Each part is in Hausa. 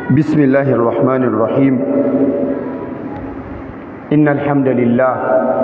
بسم الله الرحمن الرحيم إن الحمد لله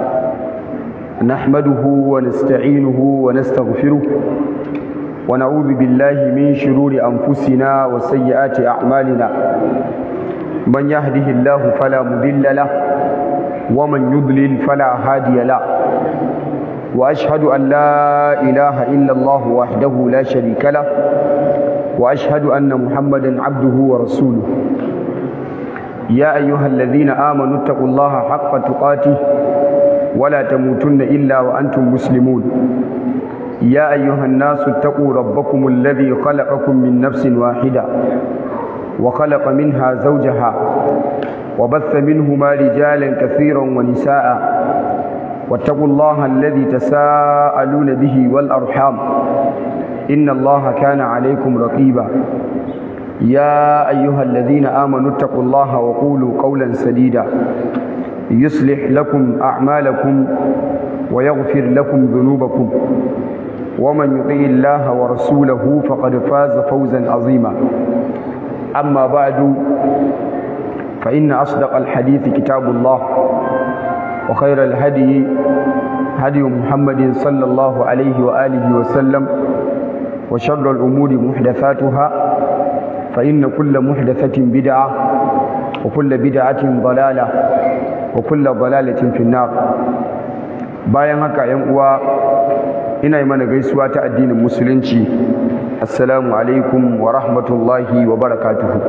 نحمده ونستعينه ونستغفره ونعوذ بالله من شرور أنفسنا وسيئات أعمالنا من يهده الله فلا مضل له ومن يضلل فلا هادي له وأشهد أن لا إله إلا الله وحده لا شريك له وأشهد أن محمدا عبده ورسوله يا أيها الذين آمنوا اتقوا الله حق تقاته ولا تموتن إلا وأنتم مسلمون يا أيها الناس اتقوا ربكم الذي خلقكم من نفس واحدة وخلق منها زوجها وبث منهما رجالا كثيرا ونساء واتقوا الله الذي تساءلون به والأرحام إن الله كان عليكم رقيبا يا أيها الذين آمنوا اتقوا الله وقولوا قولا سديدا يصلح لكم أعمالكم ويغفر لكم ذنوبكم ومن يطيع الله ورسوله فقد فاز فوزا عظيما أما بعد فإن أصدق الحديث كتاب الله وخير الهدي هدي محمد صلى الله عليه وآله وسلم وشر الأمور محدثاتها فإن كل محدثة بدعة وكل بدعة ضلالة وكل ضلالة في النار bayan haka yan uwa ina yi mana gaisuwa ta addinin musulunci assalamu alaikum wa rahmatullahi wa barakatuhu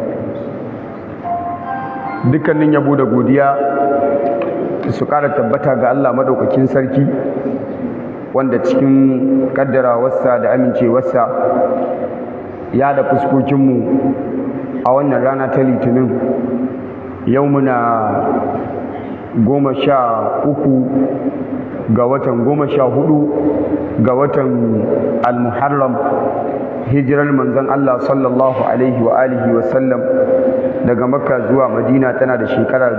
dukkanin yabo da godiya su ƙara tabbata ga Allah madaukakin sarki wanda cikin kaddarawarsa da amincewarsa ya da fuskokinmu a wannan rana ta litinin yau muna goma sha uku ga watan goma sha hudu ga watan al-muharram hijirar manzon Allah sallallahu alaihi wa alihi wa sallam daga makka zuwa madina tana da shekara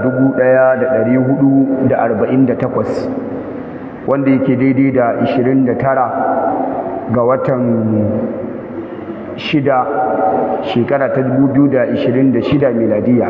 1448 wanda yake daidai da 29 ga watan shida shekara ta 2026 miladiya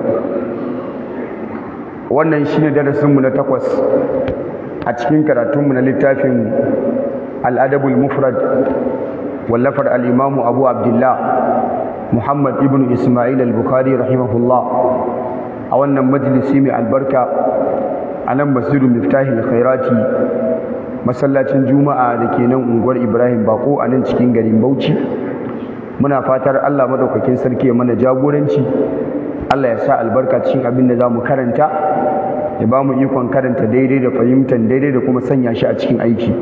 wannan shine darasinmu na takwas a cikin karatunmu na littafin al'adabul mufrad wallafar al'imamu abu abdullah muhammad ibn ismail al-bukhari rahimahullah a wannan majalisi mai albarka a nan masjidu miftahil khairati masallacin juma'a da ke nan unguwar ibrahim bako a nan cikin garin bauchi muna fatar allah maɗaukakin sarki ya mana jagoranci allah ya sa albarka cikin abin da za mu karanta ya ba mu ikon karanta daidai da fahimtar daidai da kuma sanya shi a cikin aiki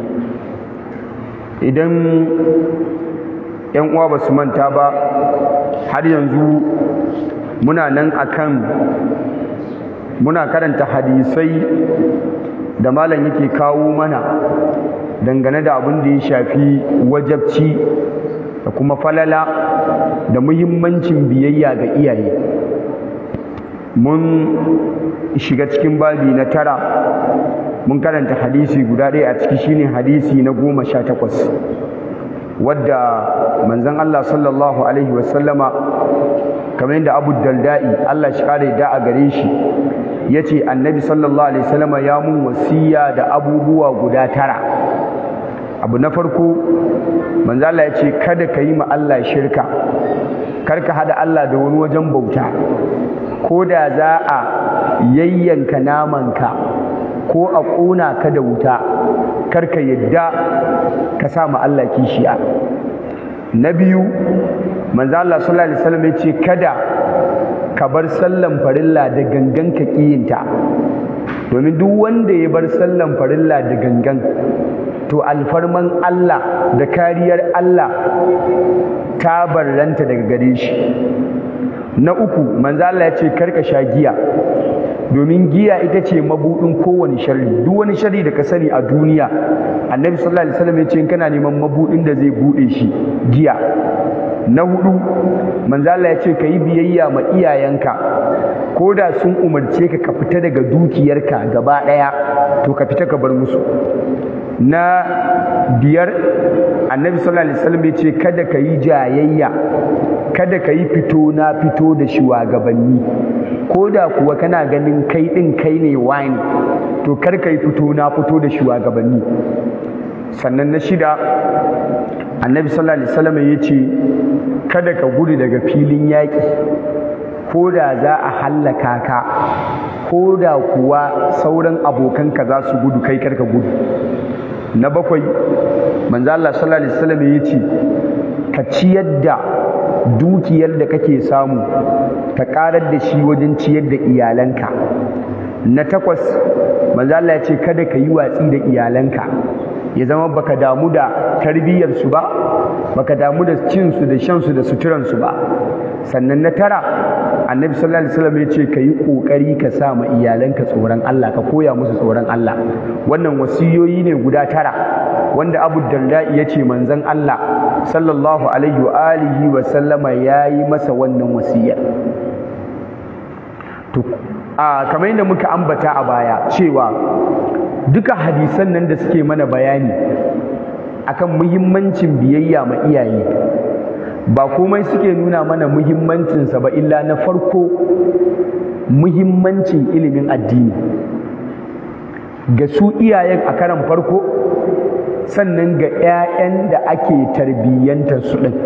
idan yan uwa ba su manta ba har yanzu muna nan akan muna karanta hadisai da malam yake kawo mana dangane da abin da ya shafi wajabci da kuma falala da muhimmancin biyayya ga iyaye mun shiga cikin babi na tara mun karanta hadisi guda ɗaya a ciki shine hadisi na goma sha takwas wadda manzon Allah sallallahu alaihi wasallama kamar yadda Abu Dalda'i Allah shi kare da a gare shi yace Annabi sallallahu alaihi wasallama ya mun wasiya da abubuwa guda tara abu na farko manzo Allah ya ce kada ka yi ma Allah shirka kar ka hada Allah da wani wajen bauta ko da za a yayyanka namanka ko a ƙona ka da wuta kar ka yadda ka sa ma Allah kishiya na biyu manzo Allah sallallahu alaihi wasallam ya ce kada ka bar sallan farilla da gangan ka kiyinta domin duk wanda ya bar sallan farilla da gangan to alfarman Allah da kariyar Allah ta barranta daga gare shi na uku manzo Allah ya ce karka sha giya domin giya ita ce mabudin kowane sharri duk wani sharri da ka sani a duniya annabi sallallahu alaihi wasallam ya ce kana neman mabudin da zai bude shi giya na hudu manzo Allah ya ce ka yi biyayya ma iyayenka ko da sun umarce ka ka fita daga dukiyarka gaba daya to ka fita ka bar musu na biyar annabi sallallahu alaihi wasallam ya ce kada ka yi jayayya kada ka yi fito na fito da shugabanni ko da kuwa kana ganin kai ɗin kai ne wani to kar ka yi fito na fito da shugabanni sannan na shida annabi sallallahu alaihi wasallam ya ce kada ka gudu daga filin yaƙi ko da za a hallaka ka ko da kuwa sauran abokanka za su gudu kai karka gudu na bakwai manzo Allah sallallahu alaihi wasallam ya ce ka ciyar da dukiyar da kake samu ka karar da shi wajen ciyar da iyalanka na takwas manzo Allah ya ce kada ka yi watsi da iyalanka ya zama baka damu da tarbiyyarsu ba baka damu da cinsu da shansu da suturansu ba sannan na tara annabi sallallahu alaihi wasallam ya ce ka yi kokari ka sa ma iyalanka tsoron Allah ka koya musu tsoron Allah wannan wasiyoyi ne guda tara wanda Abu Darda ya ce manzon Allah sallallahu alaihi wa alihi wa sallama yayi masa wannan wasiyar to a kamar yadda muka ambata a baya cewa duka hadisan nan da suke mana bayani akan muhimmancin biyayya ma iyaye ba komai suke nuna mana muhimmancinsa ba illa na farko muhimmancin ilimin addini ga su iyayen a karan farko sannan ga 'ya'yan da ake tarbiyyantar su ɗin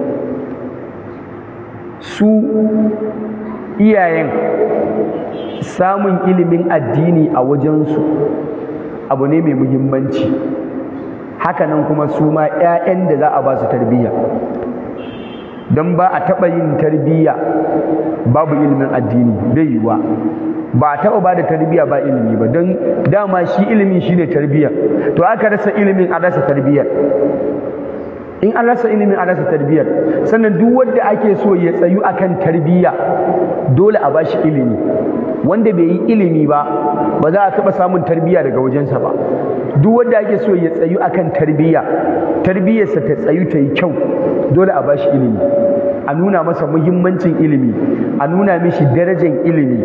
su iyayen samun ilimin addini a wajensu abu ne mai muhimmanci hakanan kuma su ma 'ya'yan da za a ba su tarbiyya don ba a taɓa yin tarbiyya babu ilimin addini bai yiwuwa ba a taɓa ba da tarbiyya ba ilimi ba don dama shi ilimin shi ne tarbiyya to aka rasa ilimin a rasa tarbiyyar in an rasa ilimin a rasa tarbiyyar sannan duk wanda ake so ya tsayu akan tarbiyya dole a bashi ilimi wanda bai yi ilimi ba ba za a taɓa samun tarbiyya daga wajensa ba duk wanda ake so ya tsayu akan tarbiyya tarbiyyarsa ta tsayu ta yi kyau dole a bashi ilimi a nuna masa muhimmancin ilimi a nuna mishi darajar ilimi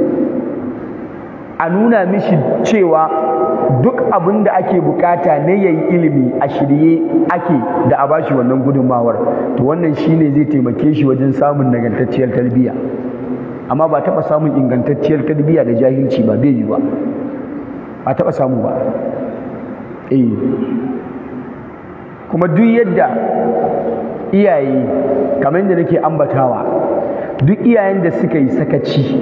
a nuna mishi cewa duk abin da ake bukata ne ya yi ilimi a shirye ake da a bashi wannan gudunmawar to wannan shine zai taimake shi wajen samun nagartacciyar tarbiyya amma ba taɓa samun ingantacciyar tarbiyya da jahilci ba bai yi ba ba taɓa samu ba eh kuma duk yadda iyaye kamar yadda nake ambatawa duk iyayen da suka yi sakaci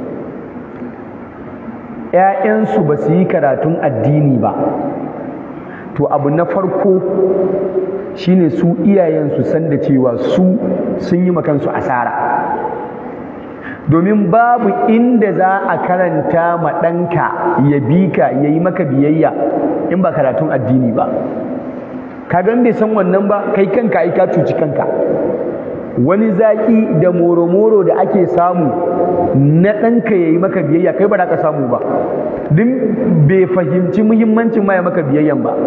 ‘ya'yansu ba su yi karatun addini ba to abu na farko shine su iyayen su san da cewa su sun yi makansu asara domin babu inda za a karanta ma ɗanka ya bi ka ya yi maka biyayya in ba karatun addini ba kagan bai san wannan ba kai kanka ai ka cuci kanka wani zaƙi da moro-moro da ake samu na ɗanka ya yi maka biyayya kai ba za ka samu ba din bai fahimci muhimmancin ma ya maka biyayyan ba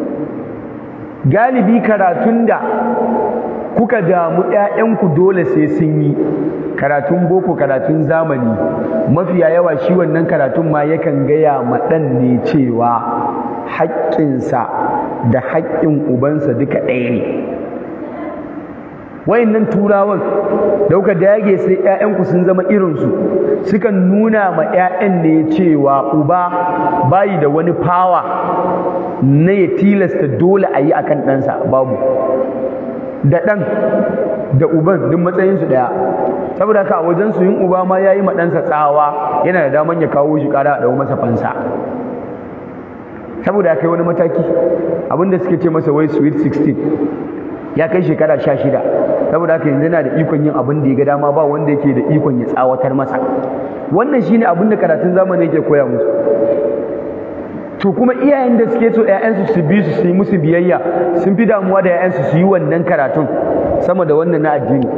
galibi karatun da kuka damu ‘ya'yanku dole sai sun yi karatun boko karatun zamani mafiya yawa shi wannan karatun ma yakan gaya ma ɗan ne cewa haƙƙinsa da haƙƙin ubansa duka ɗaya ne wayannan turawan dauka dage sai ƴaƴanku sun zama irinsu sukan nuna ma ƴaƴan ne cewa uba bayi da wani fawa na ya tilasta dole a yi akan ɗansa babu da ɗan da uban duk matsayinsu ɗaya saboda haka a wajen su yin uba ma ya yi ma ɗansa tsawa yana da daman ya kawo shi ƙara a ɗau masa fansa saboda ya kai wani mataki abinda suke ce masa wai sweet 16 ya kai shekara sha shida saboda haka yanzu yana da ikon yin abin da ya ga dama ba wanda yake da ikon ya tsawatar masa wannan shine abin da karatun zamani yake koya musu to kuma iyayen da suke so ƴaƴansu su bi su su yi musu biyayya sun fi damuwa da ƴaƴansu su yi wannan karatun sama da wannan na addini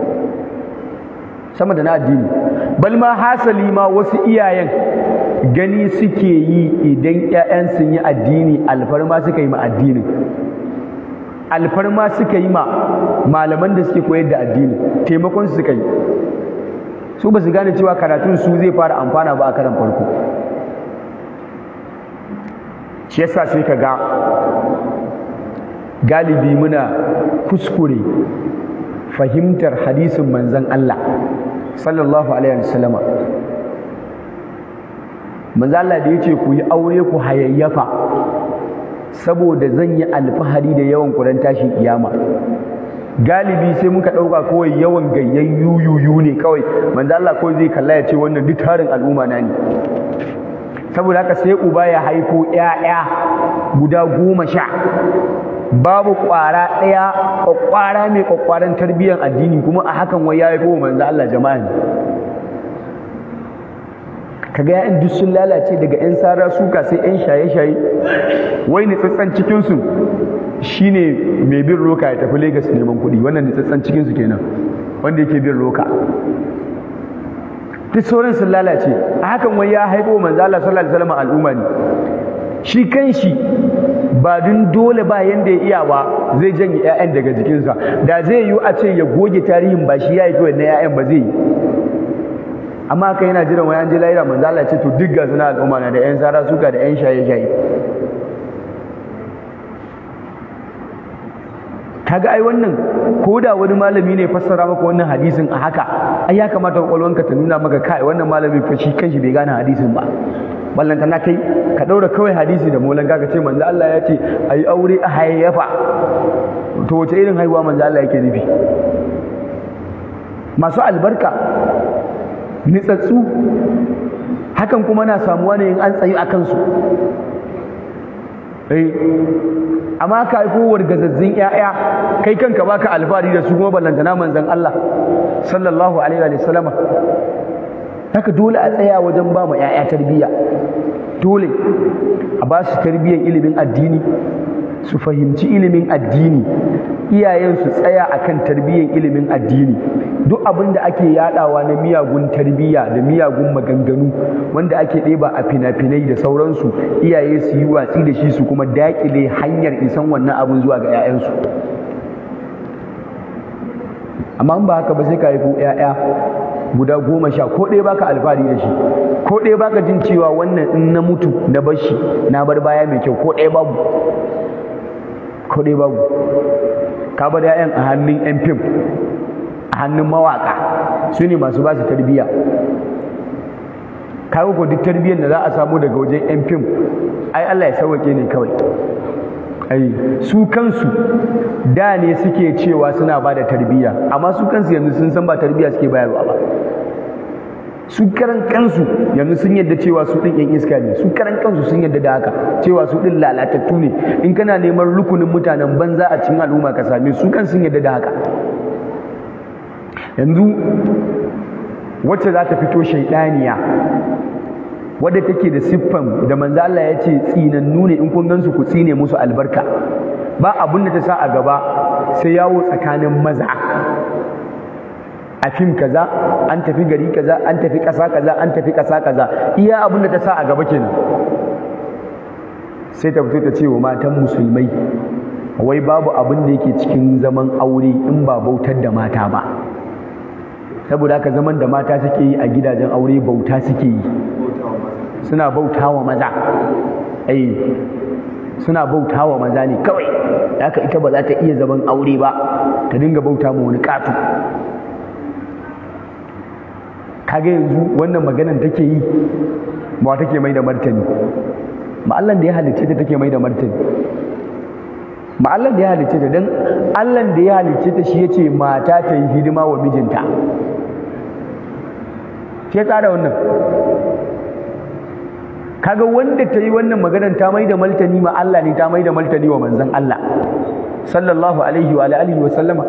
sama da na addini bal ma hasali ma wasu iyayen gani suke yi idan ƴaƴan sun yi addini alfarma suka yi ma addinin alfarma suka yi ma malaman da suke koyar da addini taimakon su suka yi su ba su gane cewa karatun su zai fara amfana ba a karan farko shi yasa sai ka ga galibi muna kuskure fahimtar hadisin manzon Allah sallallahu alaihi wasallama manzo Allah da yace ku yi aure ku hayayyafa saboda zan yi alfahari da yawan kuran tashin kiyama galibi sai muka dauka kawai yawan gayyan yuyuyu ne kawai manzo Allah kawai zai kalla ya ce wannan duk tarin al'umma na ne saboda haka sai uba ya haifo ƴaƴa guda goma sha babu ƙwara ɗaya ƙwaƙwara mai ƙwaƙwaran tarbiyyar addini kuma a hakan wai ya haifo manzo Allah jama'a ne kaga ya'yan duk sun lalace daga 'yan sara suka sai 'yan shaye-shaye wai nitsatsan cikinsu shine mai bin roka ya tafi Legas neman kuɗi wannan nitsatsan cikinsu kenan wanda yake bin roka duk sauran sun lalace a hakan wai ya haifo manzo Allah sallallahu alaihi wasallam al'umma ne shi kanshi ba dun dole ba yanda ya iya ba zai janye 'ya'yan daga jikinsa da zai yiwu a ce ya goge tarihin ba shi ya haifi wannan 'ya'yan ba zai yi amma kai yana jiran wani an je lahira manzo Allah ce to duk gasu na al'umma na da yan sara suka da yan shaye shaye kaga ai wannan ko da wani malami ne fassara maka wannan hadisin a haka ai ya kamata kwakwalwanka ta nuna maka kai wannan malami fa shi kanshi bai gane hadisin ba ballanta na kai ka daura kawai hadisi da molan ka ce manzo Allah ya ce ai aure a hayayyafa to wace irin haihuwa manzo Allah yake nufi masu albarka nitsatsu hakan kuma na samuwa ne in an tsayi a kansu amma ka haifo wargazazzin 'ya'ya kai kanka baka alfahari da su kuma ballantana manzon Allah sallallahu alaihi wa sallama haka dole a tsaya wajen ba mu 'ya'ya tarbiyya dole a ba su tarbiyyar ilimin addini su fahimci ilimin addini iyayen su tsaya akan tarbiyyar ilimin addini duk abin da ake yadawa na miyagun tarbiyya da miyagun maganganu wanda ake ɗeba a fina-finai da sauransu iyaye su yi watsi da shi su kuma daƙile hanyar isan wannan abin zuwa ga 'ya'yansu amma in ba haka ba sai ka haifo 'ya'ya guda goma sha ko ɗaya baka alfahari da shi ko ɗaya baka jin cewa wannan in na mutu na bar shi na bar baya mai kyau ko ɗaya babu ko ɗaya babu ka bar 'ya'yan a hannun 'yan fim a hannun mawaka su ne masu ba su tarbiyya kawo ko duk tarbiyyar da za a samu daga wajen 'yan fim ai Allah ya sauwake ne kawai ai su kansu da ne suke cewa suna ba da tarbiyya amma su kansu yanzu sun san ba tarbiyya suke bayarwa ba su karan kansu yanzu sun yadda cewa su ɗin 'yan iska ne su karan kansu sun yadda da haka cewa su ɗin lalatattu ne in kana neman rukunin mutanen banza a cikin al'umma ka same su kan sun yadda da haka yanzu wacce za ta fito shaidaniya wadda take da siffan da manzo Allah ya ce tsinannu ne in kun gansu ku tsine musu albarka ba abun da ta sa a gaba sai yawo tsakanin maza a fim kaza an tafi gari kaza an tafi ƙasa kaza an tafi ƙasa kaza iya abun da ta sa a gaba kenan sai ta fito ta ce wa matan musulmai wai babu abin da yake cikin zaman aure in ba bautar da mata ba saboda haka zaman da mata suke yi a gidajen aure bauta suke yi suna bauta wa maza ai suna bauta wa maza ne kawai haka ita ba za ta iya zaman aure ba ta dinga bauta ma wani ƙato kaga yanzu wannan maganan take yi ba take mai da martani ma Allah da ya halicce ta take mai da martani ma Allah da ya halicce ta dan Allah da ya halicce ta shi yace mata ta yi hidima wa mijinta ke tsara wannan kaga wanda ta yi wannan maganar ta mai da martani ma Allah ne ta mai da martani wa manzon Allah sallallahu alaihi wa alihi wa sallama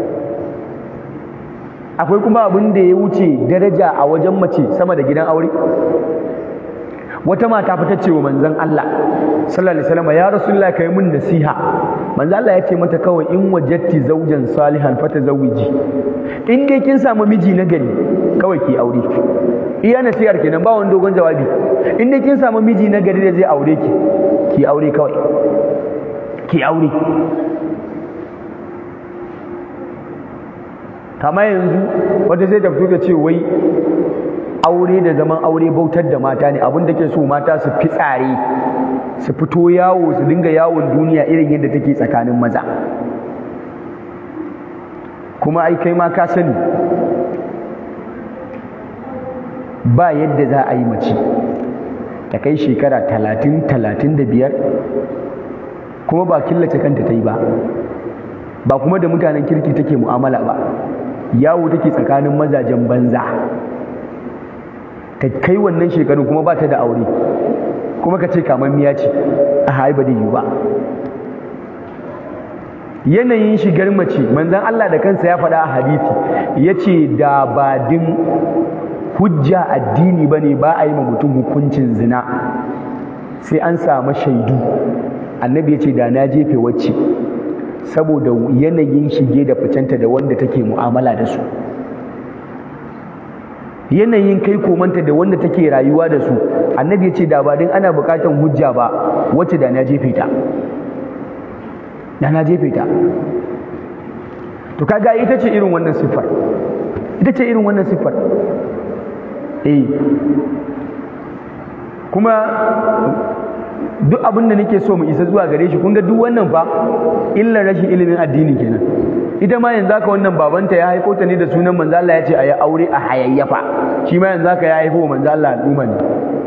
akwai kuma abin da ya wuce daraja a wajen mace sama da gidan aure wata mata fita ce wa manzon Allah sallallahu alaihi wasallam ya rasulullah kai mun nasiha manzon Allah ya ce mata kawai in wajatti zaujan salihan fatazawiji in dai kin samu miji na gari kawai ki aure iya nasihar kenan ba wani dogon jawabi in dai kin samu miji na gari da zai aure ki ki aure kawai ki aure kama yanzu wata zai ta fito ta ce wai aure da zaman aure bautar da mata ne abin da ke so mata su fi tsare su fito yawo su dinga yawon duniya irin yadda take tsakanin maza kuma ai kai ma ka sani ba yadda za a yi mace ta kai shekara talatin talatin da biyar kuma ba killace kanta ta yi ba ba kuma da mutanen kirki take mu'amala ba yawo take tsakanin mazajen banza ta kai wannan shekarun kuma ba ta da aure kuma ka ce kamar miya ce a haiba da yiwu ba yanayin shigar mace manzan Allah da kansa ya faɗa a hadithi ya ce da ba din hujja addini ba ne ba a yi ma mutum hukuncin zina sai an samu shaidu annabi ya ce da na jefe wacce saboda yanayin shige da ficenta da wanda take mu'amala da su yanayin kai komanta da wanda take rayuwa da su annabi ya ce da ba din ana bukatan hujja ba wacce da na jefe ta da na jefe ta to kaga ita ce irin wannan siffar ita ce irin wannan siffar eh kuma duk abin da nake so mu isa zuwa gare shi kun ga duk wannan fa illar rashin ilimin addini kenan ita ma yanzu haka wannan babanta ya haifo ta ne da sunan manzo Allah ya ce a yi aure a hayayyafa shi ma yanzu haka ya haifo manzo Allah al'umma ne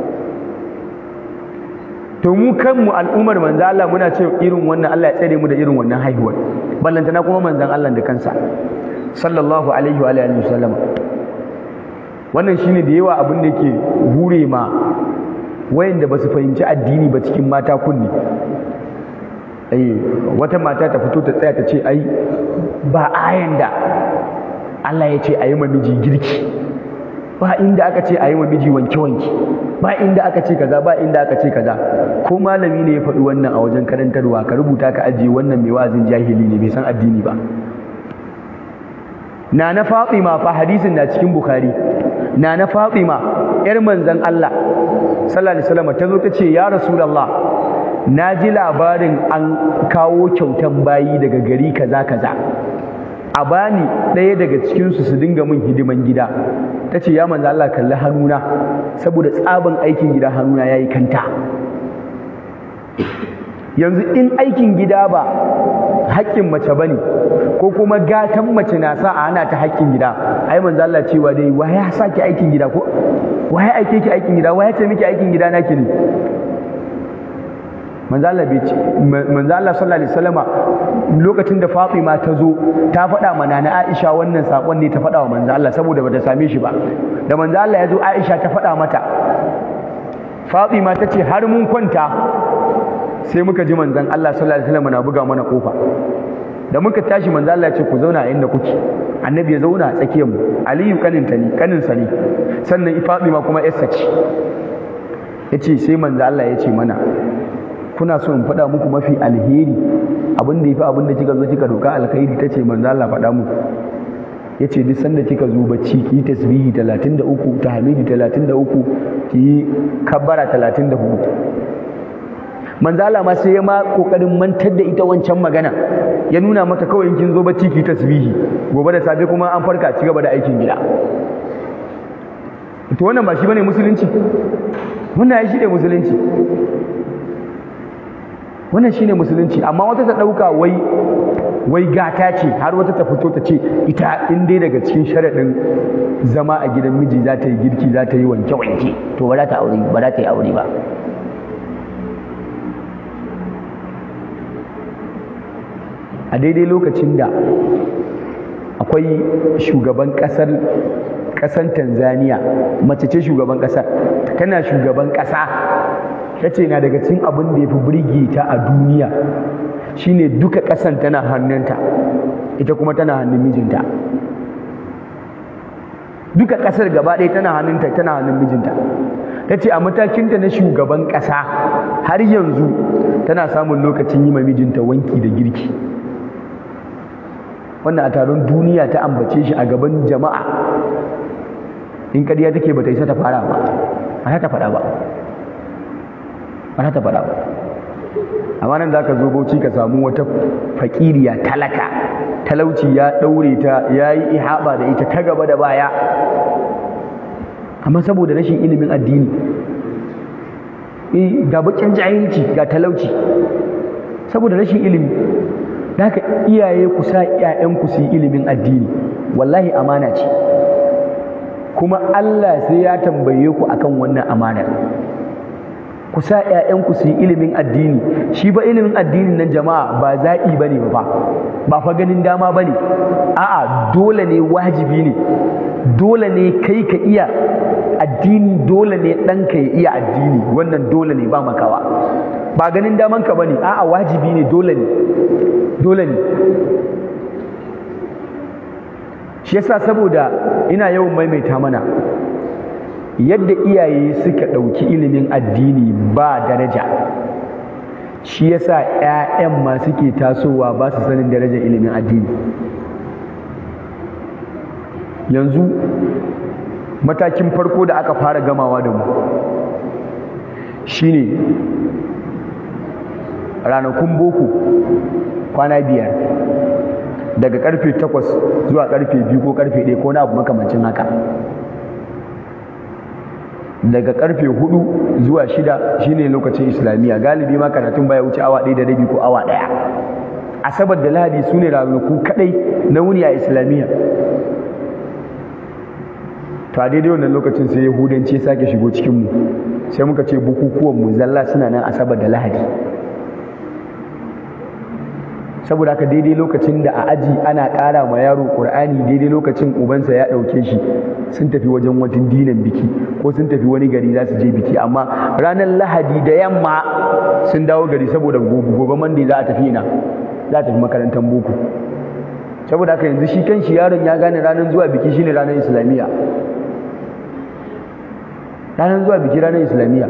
to mu kanmu al'ummar manzo Allah muna ce irin wannan Allah ya tsare mu da irin wannan haihuwar ballantana kuma manzon Allah da kansa sallallahu alaihi wa alihi wasallam wannan shine da yawa abin da yake hure ma wayanda ba su fahimci addini ba cikin mata kunni eh wata mata ta fito ta tsaya ta ce ai ba ayan da Allah ya ce a yi miji girki ba inda aka ce a yi miji wanke-wanke ba inda aka ce kaza ba inda aka ce kaza ko malami ne ya faɗi wannan a wajen karantarwa ka rubuta ka ajiye wannan mai wa'azin jahili ne bai san addini ba na na Fatima fa hadisin na cikin Bukhari na na Fatima yar manzon Allah sallallahu alaihi wasallam ta zo ta ce ya rasulullah na ji labarin an kawo kyautan bayi daga gari kaza kaza a bani ɗaya daga cikinsu su dinga min hidiman gida ta ce ya manzo Allah kalli hannuna saboda tsabin aikin gida hannuna ya yi kanta yanzu in aikin gida ba haƙƙin mace ba ne ko kuma gatan mace na sa a hana ta haƙƙin gida ai manzo Allah cewa dai wa ya sa ki aikin gida ko wa ya aike ki aikin gida wa ya ce miki aikin gida naki ne manzo Allah bai ce manzo Allah sallallahu alaihi wasallama lokacin da Fatima ta zo ta faɗa ma nana Aisha wannan sakon ne ta faɗa wa manzo Allah saboda bata same shi ba da manzo Allah ya zo Aisha ta faɗa mata Fatima ta ce har mun kwanta sai muka ji manzon Allah sallallahu alaihi wasallama na buga mana kofa da muka tashi manzo Allah ya ce ku zauna a inda kuke annabi ya zauna a tsakiyar mu Aliyu kanin ta ne kanin sa ne sannan Fatima kuma yarsa ce yace sai manzo Allah ya ce mana kuna so in faɗa muku mafi alheri abin da yafi abin da kika zo kika doka alkhairi tace manzo Allah faɗa muku yace duk sanda kika zo bacci ki tasbihi 33 tahmidi 33 ki kabbara 34 manzo Allah ma sai ya ma kokarin mantar da ita wancan magana ya nuna mata kawai in kin zo bacci ki tasbihi gobe da safe kuma an farka ci gaba da aikin gida to wannan ba shi bane musulunci wannan ya shi ne musulunci wannan shine musulunci amma wata ta dauka wai wai gata ce har wata ta fito ta ce ita in dai daga cikin sharaɗin zama a gidan miji za ta yi girki za ta yi wanke wanke to ba za ta aure ba za ta yi aure ba a daidai lokacin da akwai shugaban ƙasar ƙasar Tanzania mace ce shugaban ƙasar tana shugaban ƙasa ta ce na daga cikin abin da ya fi birge ta a duniya shine duka ƙasan tana hannunta ita kuma tana hannun mijinta duka ƙasar gaba ɗaya tana hannunta tana hannun mijinta ta ce a matakinta na shugaban ƙasa har yanzu tana samun lokacin yi ma mijinta wanki da girki wannan a taron duniya ta ambace shi a gaban jama'a in ƙarya take bata isa ta fara ba ba ta faɗa ba ba ta faɗa ba amma nan za ka zo bauchi ka samu wata fakiriya talaka talauci ya ɗaure ta ya yi ihaba da ita ta gaba da baya amma saboda rashin ilimin addini ga bakin jahilci ga talauci saboda rashin ilimi haka iyaye ku sa ƴaƴanku su yi ilimin addini wallahi amana ce kuma Allah sai ya tambaye ku akan wannan amanar ku sa ƴaƴanku su yi ilimin addini shi ba ilimin addinin nan jama'a ba zaɓi ba ne ba ba fa ganin dama ba ne a'a dole ne wajibi ne dole ne kai ka iya addini dole ne ɗanka ya iya addini wannan dole ne ba makawa ba ganin damanka ba ne a'a wajibi ne dole ne dole ne shi yasa saboda ina yawan maimaita mana yadda iyaye suka ɗauki ilimin addini ba daraja shi yasa 'ya'yan ma suke tasowa ba su sanin darajar ilimin addini yanzu matakin farko da aka fara gamawa da mu shine ranakun boko kwana biyar daga karfe takwas zuwa karfe biyu ko karfe ɗaya ko na abu makamancin haka daga karfe hudu zuwa shida shine lokacin islamiyya galibi ma karatun baya wuce awa ɗaya da rabi ko awa ɗaya asabar da lahadi su ne ranaku kaɗai na wuni a islamiyya to a daidai wannan lokacin sai yahudanci sake shigo cikinmu sai muka ce bukukuwan mu zalla suna nan asabar da lahadi saboda haka daidai lokacin da a aji ana ƙara ma yaro ƙur'ani daidai lokacin ubansa ya ɗauke shi sun tafi wajen wajen dinan biki ko sun tafi wani gari za su je biki amma ranar lahadi da yamma sun dawo gari saboda gobe mandi za a tafi ina za a tafi makarantar boko saboda haka yanzu shi kan shi yaron ya gane ranar zuwa biki shine ranar islamiyya ranar zuwa biki ranar islamiyya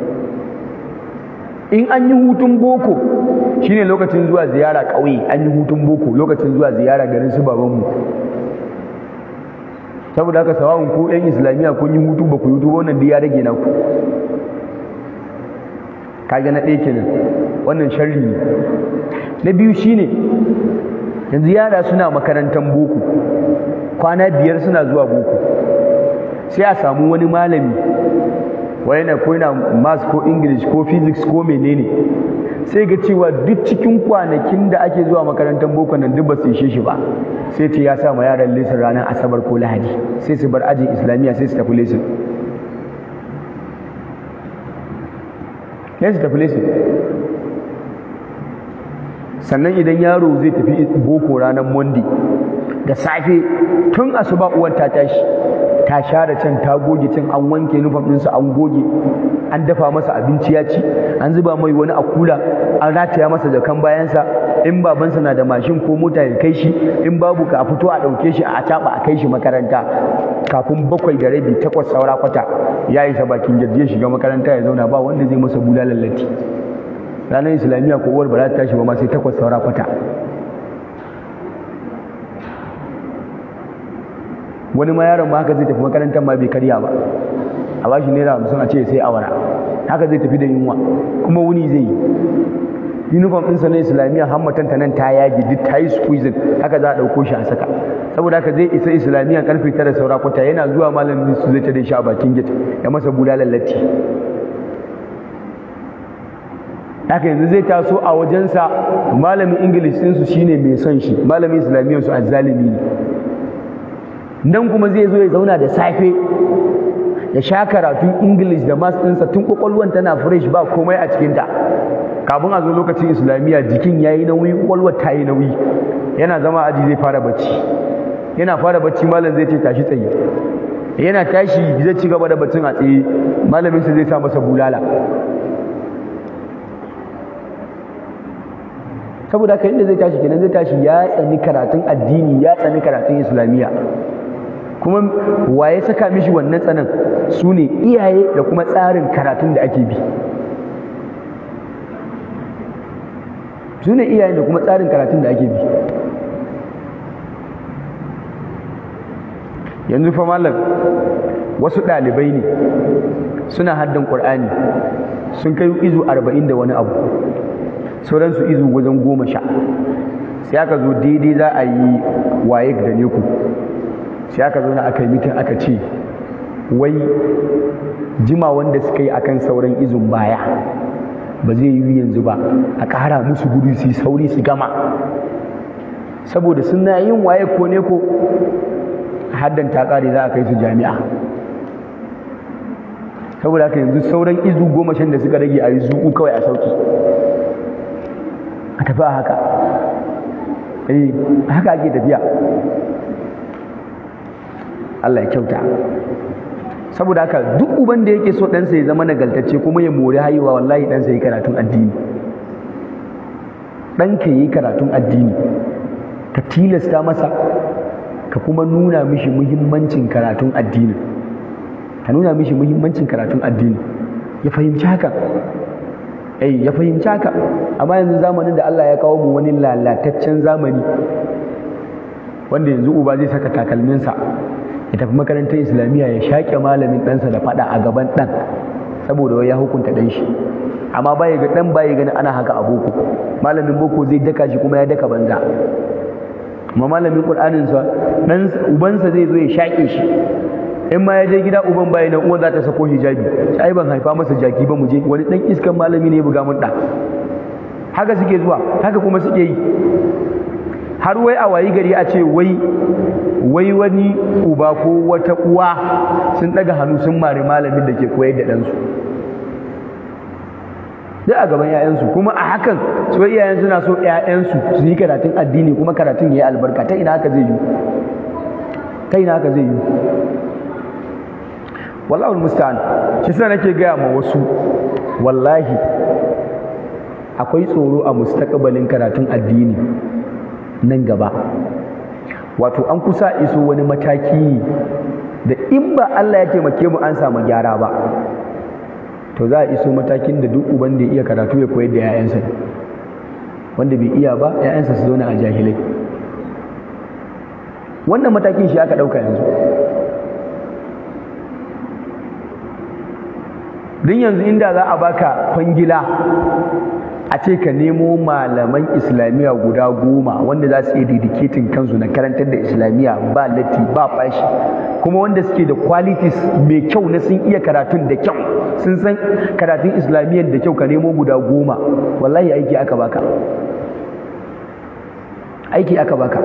in an yi hutun boko shine lokacin zuwa ziyara ƙauye an yi hutun boko lokacin zuwa ziyara garin su babanmu saboda haka sawa'un ko yan islamiyya kun yi hutu ba ku yi hutu wannan duk ya rage naku kaga na ɗaya kenan wannan sharri ne na biyu shine yanzu yara suna makarantar boko kwana biyar suna zuwa boko sai a samu wani malami wani ko yana maths ko english ko physics ko menene sai ga cewa duk cikin kwanakin da ake zuwa makarantar boko nan duk ba su ishe shi ba sai ce ya sa ma yaran lesson ranar asabar ko lahadi sai su bar ajin islamiyya sai su tafi lesson sai su tafi lesson sannan idan yaro zai tafi boko ranar monday da safe tun asuba uwar ta tashi ta share can ta goge can an wanke nufan ɗinsa an goge an dafa masa abinci ya ci an zuba mai wani a kula an rataya masa jakan bayansa in babansa na da mashin ko mota ya kai shi in babu ka fito a ɗauke shi a caɓa a kai shi makaranta kafin bakwai da rabi takwas saura kwata ya isa bakin jirgi ya shiga makaranta ya zauna ba wanda zai masa bulalar latti ranar islamiyya ko uwar ba za ta tashi ba ma sai takwas saura kwata wani ma yaron ma haka zai tafi makarantar ma bai karya ba a ba shi naira hamsin a ce sai awara haka zai tafi da yunwa kuma wuni zai yi uniform ɗinsa na islamiyya hammatan ta nan ta yage duk ta yi squeezing haka za a ɗauko shi a saka saboda haka zai isa islamiyya karfe tara saura kwata yana zuwa malamin su zai tare shi a bakin gate ya masa bulalar latti haka yanzu zai taso a wajensa malamin english ɗinsu shine mai son shi malamin islamiyyar su azzalimi ne nan kuma zai zo ya zauna da safe ya sha karatun english da maths ɗinsa tun kwakwalwan tana fresh ba komai a cikinta kafin a zo lokacin islamiyya jikin ya yi nauyi kwakwalwar ta yi nauyi yana zama aji zai fara bacci yana fara bacci malam zai ce tashi tsaye yana tashi zai ci gaba da baccin a tsaye malaminsa zai sa masa bulala saboda haka inda zai tashi kenan zai tashi ya tsani karatun addini ya tsani karatun islamiyya kuma waye saka mishi wannan tsanan su ne iyaye da kuma tsarin karatun da ake bi su ne iyaye da kuma tsarin karatun da ake bi yanzu fa malam wasu ɗalibai ne suna haddan ƙur'ani sun kai izu arba'in da wani abu sauransu izu wajen goma sha sai aka zo daidai za a yi waye da neku sai aka zo na aka yi mitin aka ce wai jima wanda suka yi akan sauran izun baya ba zai yi yanzu ba a ƙara musu gudu su yi sauri su gama saboda suna yin waye ko ne ko haddan ta kare za a kai su jami'a saboda haka yanzu sauran izu goma shan da suka rage a yi zuku kawai a sauki a tafi a haka eh haka ake tafiya Allah ya kyauta saboda haka duk uban da yake so ɗansa ya zama nagaltacce kuma ya mori haihuwa wallahi ɗansa ya karatun addini ɗanka ya yi karatun addini ka tilasta masa ka kuma nuna mishi muhimmancin karatun addini ka nuna mishi muhimmancin karatun addini ya fahimci haka eh ya fahimci haka amma yanzu zamanin da Allah ya kawo mu wani lalataccen zamani wanda yanzu uba zai saka takalminsa ya tafi makarantar islamiyya ya shaƙe malamin ɗansa da faɗa a gaban ɗan saboda wai ya hukunta ɗan shi amma baya ga ɗan baya gani ana haka a boko malamin boko zai daka shi kuma ya daka banza amma malamin ƙur'anin sa ɗan ubansa zai zo ya shaƙe shi in ma ya je gida uban baya nan uwan za ta sako hijabi ai ban haifa masa jaki ba mu je wani ɗan iskan malami ne ya buga mun ɗa haka suke zuwa haka kuma suke yi har wai a wayi gari a ce wai wai wani uba ko wata uwa sun daga hannu sun mari malamin da ke koyar da ɗansu duk a gaban 'ya'yansu kuma a hakan su iyayen suna so 'ya'yansu su yi karatun addini kuma karatun ya yi albarka ta ina haka zai yi ta ina haka zai yi wallahi musta'an shi sa nake gaya ma wasu wallahi akwai tsoro a mustaqbalin karatun addini nan gaba wato an kusa iso wani mataki da in ba Allah ya taimake mu an samu gyara ba to za a iso matakin da duk uban da iya karatu ya koyar da 'ya'yansa wanda bai iya ba 'ya'yansa su zauna a jahilai wannan matakin shi aka ɗauka yanzu don yanzu inda za a baka kwangila a ce ka nemo malaman islamiyya guda goma wanda za su iya dedicating kansu na karantar da islamiyya ba latti ba fashi kuma wanda suke da qualities mai kyau na sun iya karatun da kyau sun san karatun islamiyyar da kyau ka nemo guda goma wallahi aiki aka baka aiki aka baka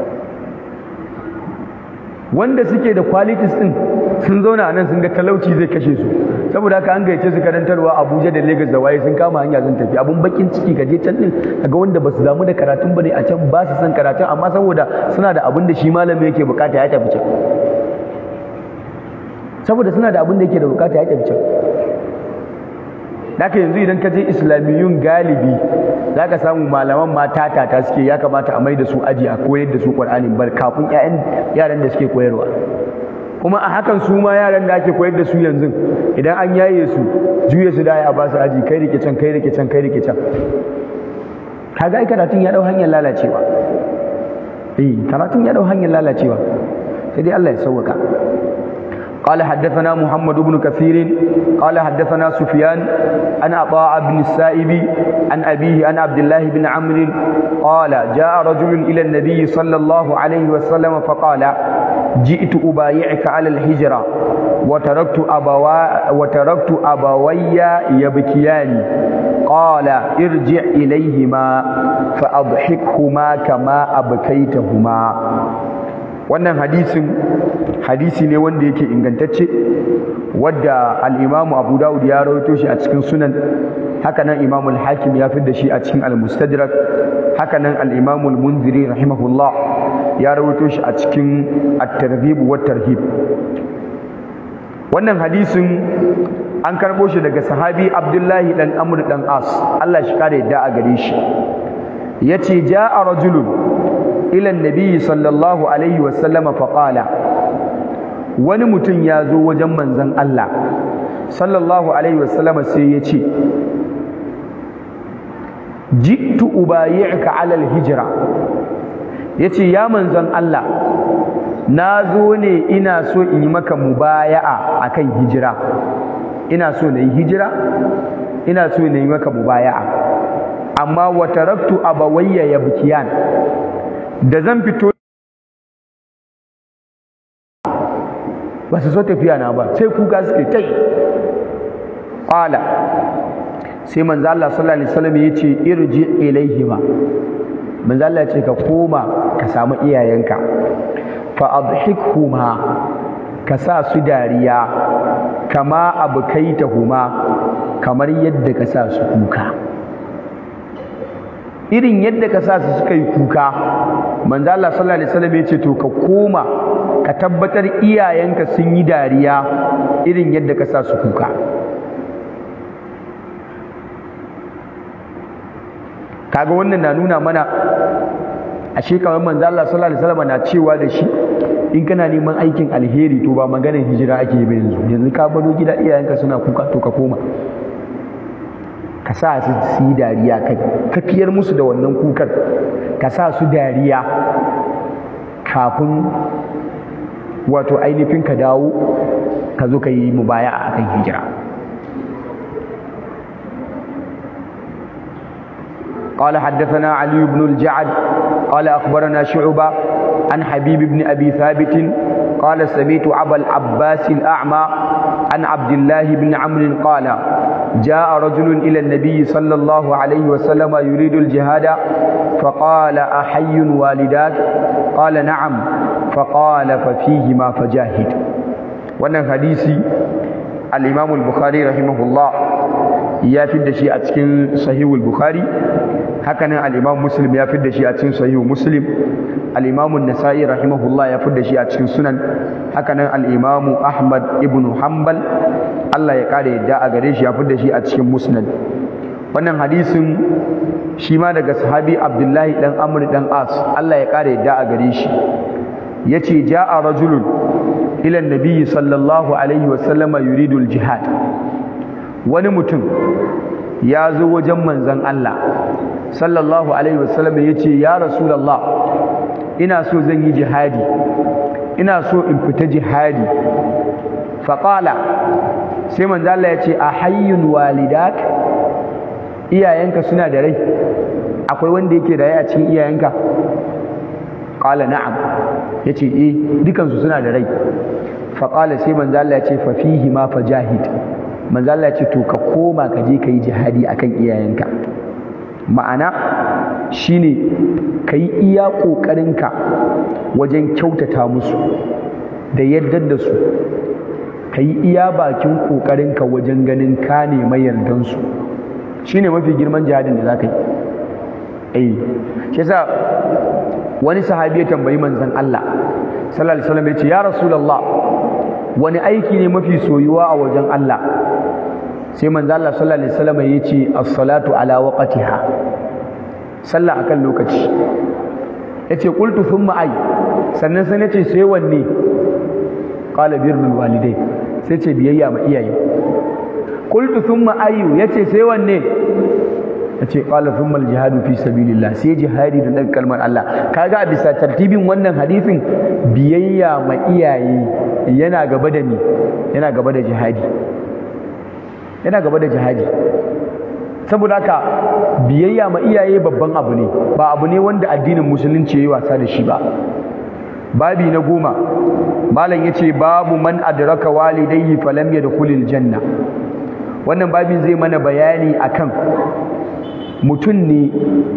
wanda suke da qualities din sun zauna a nan sun ga talauci zai kashe su saboda haka an gayyace su karantarwa Abuja da Lagos da waye sun kama hanya sun tafi abun bakin ciki ka je can din kaga wanda basu damu da karatun bane a can ba su san karatun amma saboda suna da abin da shi malami yake bukata ya tafi can saboda suna da abin da yake da bukata ya tafi can Daka yanzu idan ka je islamiyun galibi za ka samu malaman mata tata suke ya kamata a mai da su aji a koyar da su ƙwar'anin bar kafin yaran da suke koyarwa kuma a hakan su ma yaran da ake koyar da su yanzu idan an yaye su juya su daya a ba su aji kai rike can kai rike can kai rike can kaga ai karatun ya dau hanyar lalacewa eh karatun ya dau hanyar lalacewa sai dai Allah ya sauwaka قال حدثنا محمد بن كثير قال حدثنا سفيان عن عطاء بن السائب عن أبيه عن عبد الله بن عمرو قال جاء رجل إلى النبي صلى الله عليه وسلم فقال جئت أبايعك على الهجرة وتركت أبوا وتركت أبوي يبكيان قال ارجع إليهما فأضحكهما كما أبكيتهما wannan hadisin hadisi ne wanda yake ingantacce wadda al-imamu abu dawud ya rawaito shi a cikin sunan haka nan imamu al-hakim ya fi da shi a cikin al-mustadrak haka nan al-imamu al-munziri rahimahullah ya rawaito shi a cikin at-targhib wa tarhib wannan hadisin an karbo shi daga sahabi abdullahi dan amr dan as Allah shi kare yadda a gare shi yace ja'a rajulun ila annabi sallallahu alaihi wasallama faqala wani mutum ya zo wajen manzon Allah sallallahu alaihi wasallama sai ya ce jittu ubayi'ka ala alhijra yace ya manzon Allah na zo ne ina so in yi maka mubaya'a akan hijira ina so na yi hijira ina so na yi maka mubaya'a amma wa taraktu abawayya yabkiyan da zan fito ba su so tafiya na ba sai kuka suke tai qala sai manzo Allah sallallahu alaihi wasallam yace irji ilaihima manzo Allah ya ce ka koma ka samu iyayenka fa adhikhuma ka sa su dariya kama abkaitahuma kamar yadda ka sa su kuka irin yadda ka sa su suka yi kuka manzo Allah sallallahu alaihi wasallam ya ce to ka koma ka tabbatar iyayenka sun yi dariya irin yadda ka sa su kuka kaga wannan na nuna mana ashe kamar manzo Allah sallallahu alaihi wasallam na cewa da shi in kana neman aikin alheri to ba maganar hijira ake yi yanzu yanzu ka baro gida iyayenka suna kuka to ka koma ka sa su su yi dariya ka tafiyar musu da wannan kukar ka sa su dariya kafin wato ainihin ka dawo ka zo ka yi mubaya a kan hijira قال حدثنا علي بن الجعد قال أخبرنا شعبة عن حبيب بن أبي ثابت قال سميت أبا العباس الأعمى عن عبد الله بن عمرو قال جاء رجل إلى النبي صلى الله عليه وسلم يريد الجهاد فقال أحي والداك قال نعم فقال ففيهما فجاهد wannan hadisi al-Imam al-Bukhari rahimahullah ya fidda shi a cikin sahihul Bukhari hakanan al-Imam Muslim ya fidda shi a cikin sahihu Muslim al-Imam an-Nasa'i rahimahullah ya fidda shi a cikin sunan hakanan al-Imam Ahmad ibn Hanbal Allah ya kare yadda a gare shi ya fidda shi a cikin Musnad wannan hadisin shi ma daga sahabi Abdullahi dan Amr dan As Allah ya kare yadda a gare shi yace ja'a rajulun ila nabiyyi sallallahu alaihi wasallama yuridul jihad wani mutum ya zo wajen manzon Allah sallallahu alaihi wasallama yace ya rasulullah ina so zan yi jihadi ina so in fita jihadi faqala sai manzon Allah yace a hayyun walidak iyayenka suna da rai akwai wanda yake da rai a cikin iyayenka qala na'am yace eh dukansu suna da rai fa qala sai manzo Allah yace fa fihi ma fajahid manzo Allah yace to ka koma ka je kai jihadi akan iyayenka ma'ana shine kai iya kokarinka wajen kyautata musu da yaddar da su kai iya bakin kokarinka wajen ganin ka nema yardan su shine mafi girman jihadin da zaka yi eh shi yasa wani sahabi ya tambayi manzon Allah sallallahu alaihi wasallam ya ce ya rasulullah wani aiki ne mafi soyuwa a wajen Allah sai manzon Allah sallallahu alaihi wasallam ya ce as-salatu ala waqtiha sallah akan lokaci yace qultu thumma ay sannan sai nace sai wanne qala birrul walidai sai ce biyayya ma iyaye qultu thumma ayu yace sai wanne yace qala thumma al-jihadu fi sabilillah sai jihadi da dan kalmar Allah kaga a bisa tartibin wannan hadisin biyayya ma iyaye yana gaba da ni yana gaba da jihadi yana gaba da jihadi saboda haka biyayya ma iyaye babban abu ne ba abu ne wanda addinin musulunci yayi wasa da shi ba babi na goma malam yace babu man adraka walidayhi falam yadkhulil janna wannan babin zai mana bayani akan mutum ne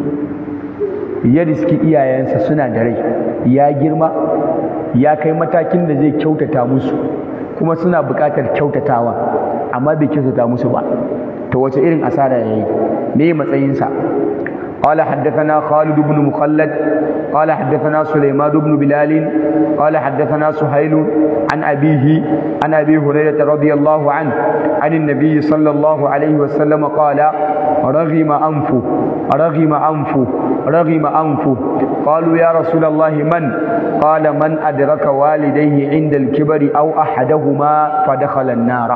ya riski iyayensa suna da rai ya girma ya kai matakin da zai kyautata musu kuma suna buƙatar kyautatawa amma bai kyautata musu ba ta wace irin asara ya yi me matsayinsa قال حدثنا خالد بن مخلد قال حدثنا سليمان بن بلال قال حدثنا سهيل عن أبيه عن أبي هريرة رضي الله عنه عن النبي صلى الله عليه وسلم قال رغم أنفه رغم أنفه رغم أنفه قالوا يا رسول الله من قال من أدرك والديه عند الكبر أو أحدهما فدخل النار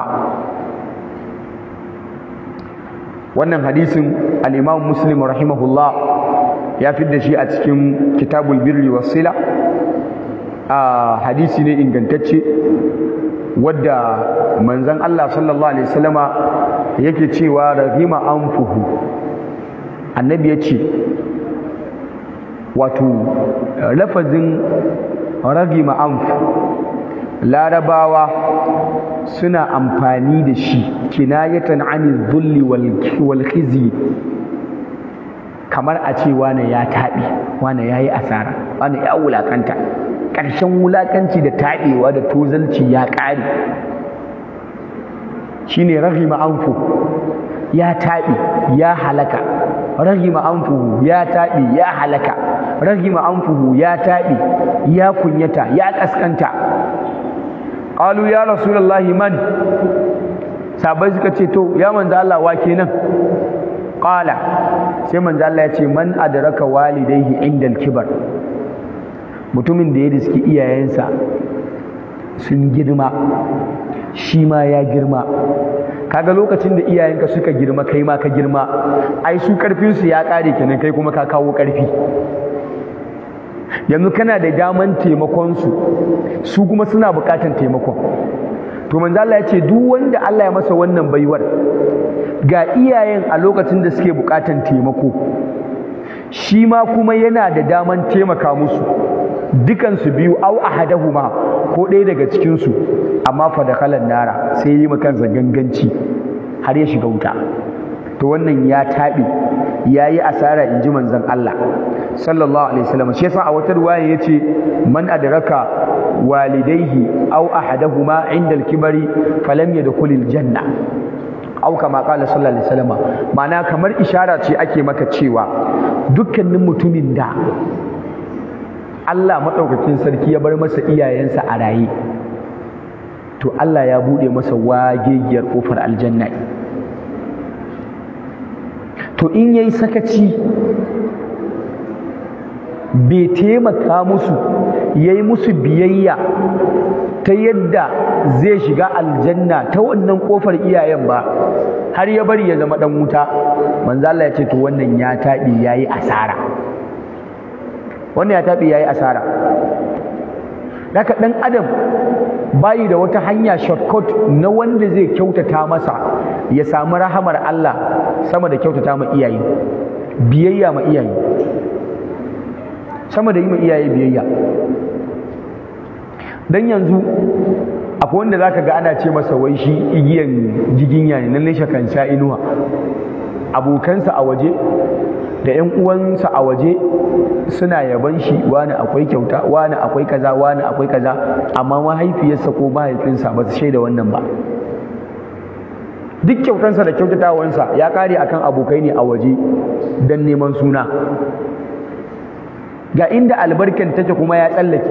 wannan hadisin al-Imam Muslim rahimahullah ya fidda shi a cikin Kitabul Birri was Sila a hadisi ne ingantacce wadda manzon Allah sallallahu alaihi wasallama yake cewa rahima anfuhu annabi ya ce wato lafazin ragima anfu larabawa suna amfani da shi kinayatan ani dhulli wal khizi kamar a ce wane ya taɓi wane ya yi asara wane ya wulakanta ƙarshen wulakanci da taɓewa da tozalci ya ƙare shine rahima anfu ya taɓi ya halaka rahima anfuhu ya taɓi ya halaka rahima anfuhu ya taɓi ya kunyata ya ƙasƙanta qalu ya rasulullahi man sabai suka ce to ya manzo Allah wa kenan qala sai manzo Allah ya ce man adraka walidayhi indal kibar mutumin da ya riski iyayensa sun girma shi ma ya girma kaga lokacin da iyayenka suka girma kai ma ka girma ai su karfinsu ya kare kenan kai kuma ka kawo karfi yanzu kana da daman taimakon su su kuma suna bukatan taimakon to manzo Allah ya ce duk wanda Allah ya masa wannan baiwar ga iyayen a lokacin da suke bukatan taimako shi ma kuma yana da daman taimaka musu dukansu biyu au ahadahuma ko ɗaya daga cikinsu amma fa da kalan nara sai yi kansa ganganci har ya shiga wuta to wannan ya taɓe ya yi asara in ji manzon Allah sallallahu alaihi wasallam shi yasa a wata ruwaya yace man adraka walidaihi aw ahadahuma inda al-kibari falam yadkhulil janna au kama qala sallallahu alaihi wasallam ma'ana kamar ishara ce ake maka cewa dukkanin mutumin da Allah maɗaukakin sarki ya bar masa iyayensa a raye to Allah ya buɗe masa wagegiyar ƙofar aljanna to in yayi sakaci bai taimaka musu yayi musu biyayya ta yadda zai shiga aljanna ta wannan ƙofar iyayen ba har ya bari ya zama ɗan wuta manzo Allah ya ce to wannan ya taɓi yayi asara wannan ya taɓi ya yi asara daga ɗan adam bayi da wata hanya shortcut na wanda zai kyautata masa ya samu rahamar Allah sama da kyautata ma iyaye biyayya ma iyaye sama da yi ma iyaye biyayya dan yanzu akwai wanda zaka ga ana ce masa wai shi igiyan jiginya ne nan ne kan sha inuwa abokansa a waje da ƴan uwansa a waje suna yaban shi wani akwai kyauta wani akwai kaza wani akwai kaza amma mahaifiyarsa ko mahaifinsa ba su shaida wannan ba duk kyautansa da kyautatawansa ya kare akan abokai ne a waje don neman suna ga inda albarkan take kuma ya tsallake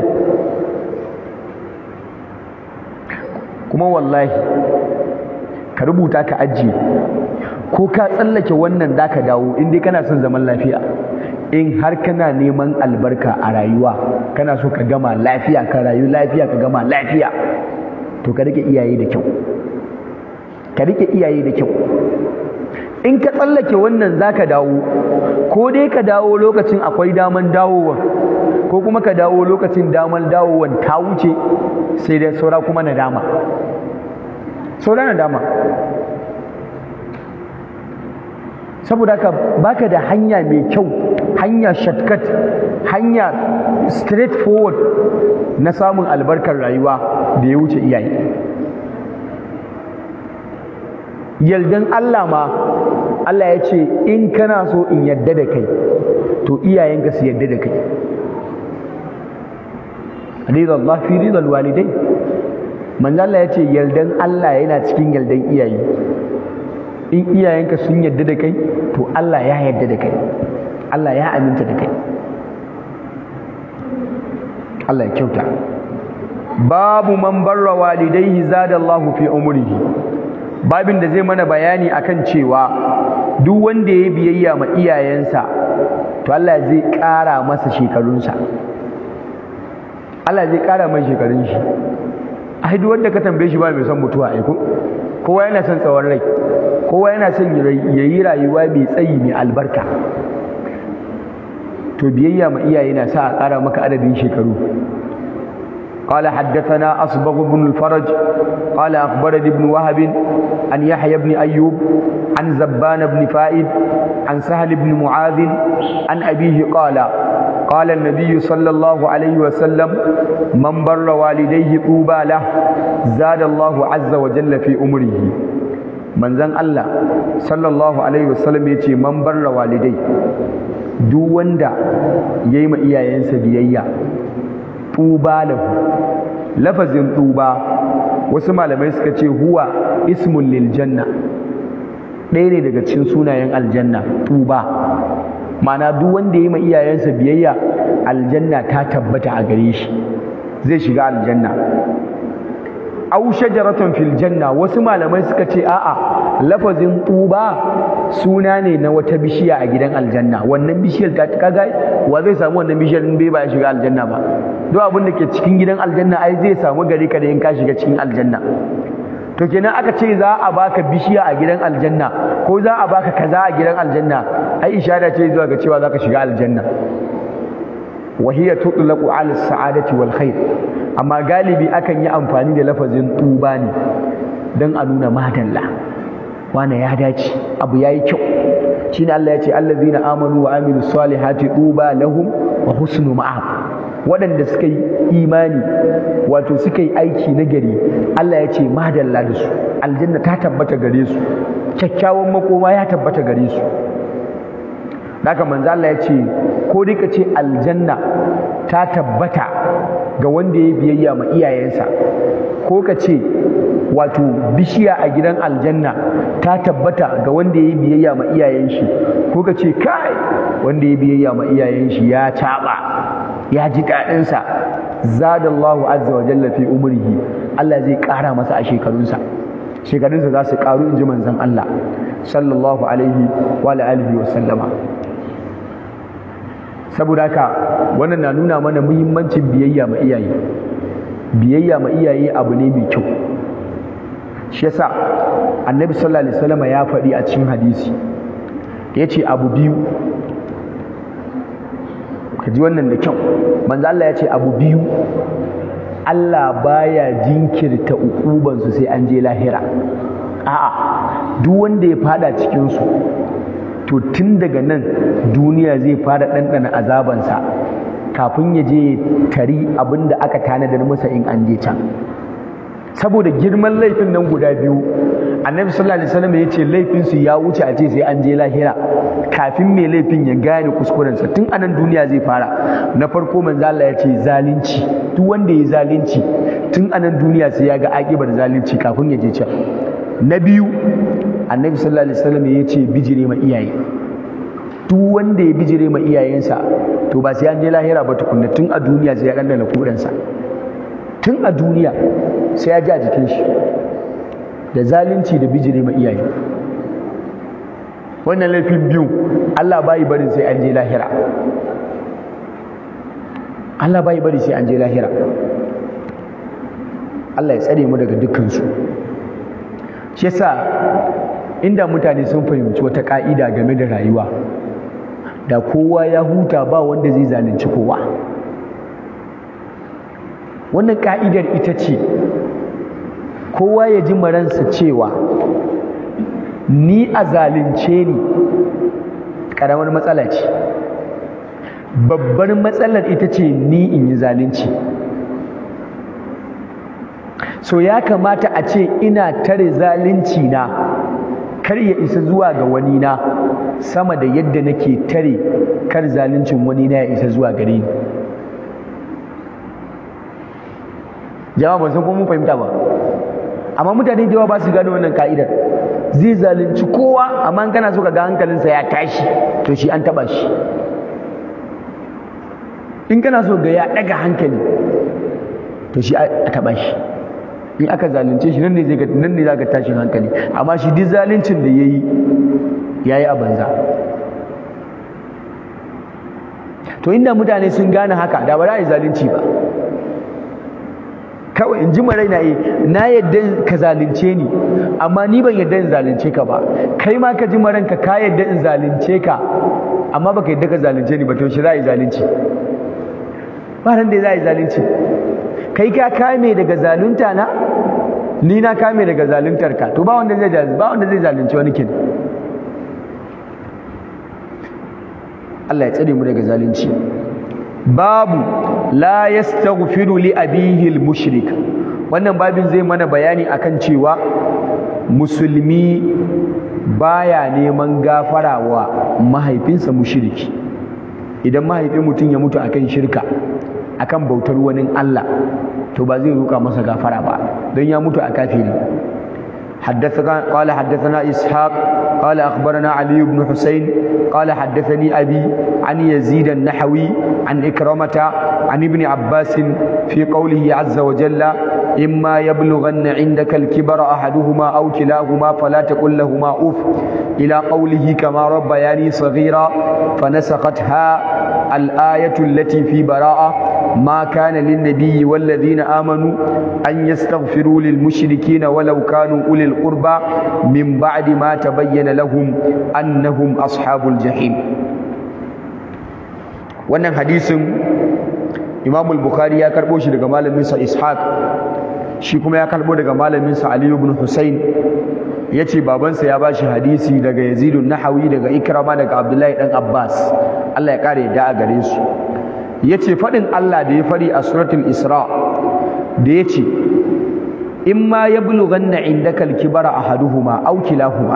kuma wallahi ka rubuta ka ajiye ko ka tsallake wannan da ka dawo in dai kana son zaman lafiya in har kana neman albarka a rayuwa kana so ka gama lafiya ka rayu lafiya ka gama lafiya to ka rike iyaye da kyau ka rike iyaye da kyau in ka tsallake wannan za ka dawo ko dai ka dawo lokacin akwai daman dawowa ko kuma ka dawo lokacin daman dawowan ta wuce sai dai saura kuma nadama saura nadama saboda haka baka da hanya mai kyau hanya shortcut hanya straight forward na samun albarkar rayuwa da ya wuce iyaye yaldan Allah ma Allah ya ce in kana so in yadda da kai to iyayenka su yadda da kai ridallah fi ridal walidai manzo Allah ya ce yaldan Allah yana cikin yaldan iyaye in iyayenka sun yadda da kai to Allah ya yadda da kai Allah ya aminta da kai Allah ya kyauta babu man barra walidaihi zadallahu fi umrihi babin da zai mana bayani akan cewa duk wanda ya biyayya ma iyayensa to Allah zai ƙara masa shekarunsa Allah zai ƙara mai shekarun shi ai duk wanda ka tambaye shi ba mai son mutuwa ai ko kowa yana son tsawon rai kowa yana son ya yi rayuwa mai tsayi mai albarka to biyayya ma iyaye na sa a ƙara maka adadin shekaru قال حدثنا أصبغ بن الفرج قال أخبرني ابن وهب عن يحيى بن أيوب عن زبان بن فائد عن سهل بن معاذ عن أبيه قال قال النبي صلى الله عليه وسلم من بر والديه طوبى له زاد الله عز وجل في أمره manzon Allah sallallahu alaihi wasallam ya ce man barra walidai duk wanda ya yi ma iyayensa biyayya tuba lahu lafazin tuba wasu malamai suka ce huwa ismun lil janna ɗaya ne daga cikin sunayen aljanna tuba ma'ana duk wanda ya yi ma iyayensa biyayya aljanna ta tabbata a gare shi zai shiga aljanna aw shajaratun fil janna wasu malamai suka ce a'a lafazin tuba suna ne na wata bishiya a gidan aljanna wannan bishiyar ta kaga wa zai samu wannan bishiyar in bai ba ya shiga aljanna ba duk abin da ke cikin gidan aljanna ai zai samu gare ka da in ka shiga cikin aljanna to kenan aka ce za a baka bishiya a gidan aljanna ko za a baka kaza a gidan aljanna ai ishara ce zuwa ga cewa zaka shiga aljanna وهي تطلق على السعادة والخير أما غالبي أكن يأمفاني da lafazin tuba ne dan a nuna madalla wane ya dace abu yayi kyau shine Allah ya ce allazina amanu wa amilu salihati tuba lahum wa husnu ma'ab waɗanda suka yi imani wato suka yi aiki na gari Allah ya ce madalla da su aljanna ta tabbata gare su kyakkyawan makoma ya tabbata gare su haka manzo Allah ya ce ko dai ka ce aljanna ta tabbata ga wanda ya biyayya ma iyayensa ko ka ce wato bishiya a gidan aljanna ta tabbata ga wanda ya biyayya ma iyayen shi ko ka ce kai wanda ya biyayya ma iyayen shi ya caba ya ji daɗinsa zadallahu azza wa jalla fi umrihi Allah zai ƙara masa a shekarunsa shekarunsa za su ƙaru in ji manzon Allah sallallahu alaihi wa alihi wa sallama saboda haka wannan na nuna mana muhimmancin biyayya ma iyaye biyayya ma iyaye abu ne mai kyau shi yasa annabi sallallahu alaihi wasallam ya faɗi a cikin hadisi yace abu biyu ka ji wannan da kyau manzo Allah ya ce abu biyu Allah baya jinkirta ukubansu sai an je lahira a'a duk wanda ya fada cikin su to tun daga nan duniya zai fara ɗanɗana azabansa kafin ya je tari abin da aka tanadar masa in an je can saboda girman laifin nan guda biyu annabi sallallahu alaihi wasallam ya ce laifinsu ya wuce a ce sai an je lahira kafin mai laifin ya gane kuskurensa tun anan duniya zai fara na farko manzo Allah ya ce zalunci duk wanda ya zalunci tun anan duniya sai ya ga akibar zalunci kafin ya je can na biyu annabi sallallahu alaihi wasallam ya ce bijire ma iyaye duk wanda ya bijire ma iyayensa to ba sai an je lahira ba tukunna tun a duniya sai ya dandana kudansa tun a duniya sai ya ji a jikin shi da zalunci da bijire ma iyaye wannan laifin biyu Allah bai barin sai an je lahira Allah bai bari sai an je lahira Allah ya tsare mu daga dukkansu shi yasa inda mutane sun fahimci wata ka'ida game da rayuwa da kowa ya huta ba wanda zai zalunci kowa wannan ka'idar ita ce kowa ya ji maransa cewa ni a zalunce ni ƙaramar matsala ce babbar matsalar ita ce ni in yi zalunci so ya kamata a ce ina tare zalunci na kar ya isa zuwa ga wani na sama da yadda nake tare kar zaluncin wani na ya isa zuwa gare ni jama'a ban san ko mun fahimta ba amma mutane da yawa ba su gane wannan ka'idar zai zalunci kowa amma in kana so ka ga hankalinsa ya tashi to shi an taba shi in kana so ga ya daga hankali to shi a taba shi in aka zalunce shi nan ne zai nan ne zaka tashin hankali amma shi duk zaluncin da yayi yayi a banza to inda mutane sun gane haka da ba za a yi zalunci ba kawai in ji marai na yi na yadda ka zalunce ni amma ni ban yadda in zalunce ka ba kai ma ka ji maranka ka yadda in zalunce ka amma baka yadda ka zalunce ni ba to shi za a yi zalunci ba nan da za a yi zalunci kai ka kame daga zalunta na ni na kame daga zaluntar ka to ba wanda zai ba wanda zai zalunci wani kin Allah ya tsare mu daga zalunci babu la yastaghfiru li abihi al-mushrik wannan babin zai mana bayani akan cewa musulmi baya neman gafara wa mahaifinsa mushriki idan mahaifin mutum ya mutu akan shirka akan bautar wani Allah to ba zai roƙa masa gafara ba don ya mutu a kafiri حدثنا قال حدثنا إسحاق قال أخبرنا علي بن حسين قال حدثني أبي عن يزيد النحوي عن إكرمة عن ابن عباس في قوله عز وجل إما يبلغن عندك الكبر أحدهما أو كلاهما فلا تقل لهما أف إلى قوله كما ربياني صغيرا فنسختها الآية التي في براءة ما كان للنبي والذين آمنوا أن يستغفروا للمشركين ولو كانوا أولي القربى من بعد ما تبين لهم أنهم أصحاب الجحيم wannan hadisin Imam al-Bukhari ya karbo shi daga malamin sa Ishaq shi kuma ya karbo daga malamin sa Ali ibn Husayn yace babansa ya bashi hadisi daga Yazid an-Nahawi daga Ikrama daga Abdullahi dan Abbas Allah ya kare da a gare su yace fadin Allah da ya fari a suratul Isra da yace imma yablughanna indaka al-kibara ahaduhuma aw kilahuma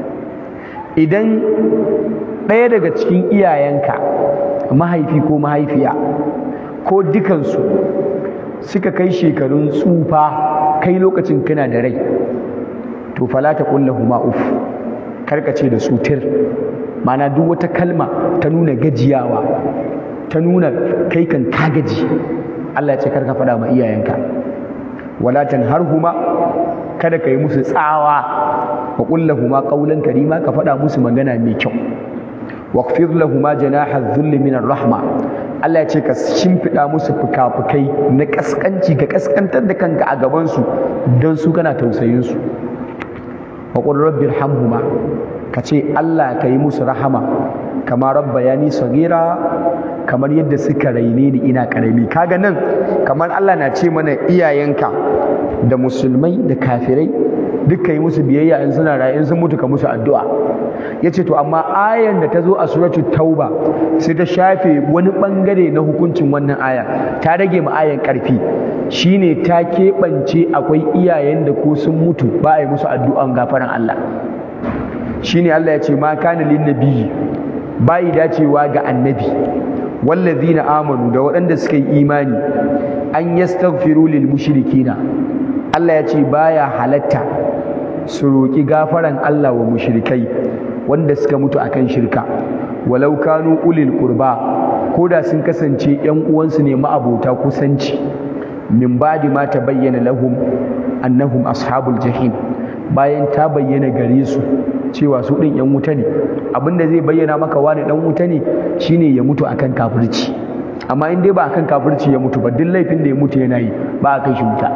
idan ɗaya daga cikin iyayenka mahaifi ko mahaifiya ko dukansu suka kai shekarun tsufa kai lokacin kana da rai to fala ta huma uf karkace da su tir mana duk wata kalma ta nuna gajiyawa ta nuna kai kan ka gaji Allah ya ce karka faɗa ma iyayenka wala tanharhuma kada ka yi musu tsawa wa huma qawlan karima ka faɗa musu magana mai kyau waqfir lahuma janaha dhulli min rahma Allah ya ce ka shimfiɗa musu fukafukai na kaskanci ka kaskantar da kanka a gaban su don su kana tausayin su wa qul rabbi irhamhuma ka ce Allah ka yi musu rahama kama rabbayani sagira kamar yadda suka raine ni ina karami kaga nan kamar Allah na ce mana iyayenka da musulmai da kafirai dukkan yi musu biyayya in suna raye in sun mutu ka musu addu'a yace to amma ayan da ta zo a suratul tauba sai ta shafe wani bangare na hukuncin wannan aya ta rage ma ayan karfi shine ta keɓance akwai iyayen da ko sun mutu ba a yi musu addu'an gafaran Allah shine Allah ya ce ma kana lin nabiyyi bai dacewa ga annabi wallazina amanu da waɗanda suka yi imani an yastaghfiru lil mushrikina Allah ya ce baya halatta su roƙi gafaran Allah wa mushrikai wanda suka mutu akan shirka walau kanu ulil qurba ko da sun kasance ƴan uwansu ne ma'abota kusanci min ba'di ma tabayyana lahum annahum ashabul jahim bayan ta bayyana gare su cewa su ɗin ƴan wuta ne abinda zai bayyana maka wani ɗan wuta ne shine ya mutu akan kafirci amma in dai ba akan kafirci ya mutu ba duk laifin da ya mutu yana yi ba a kai shi wuta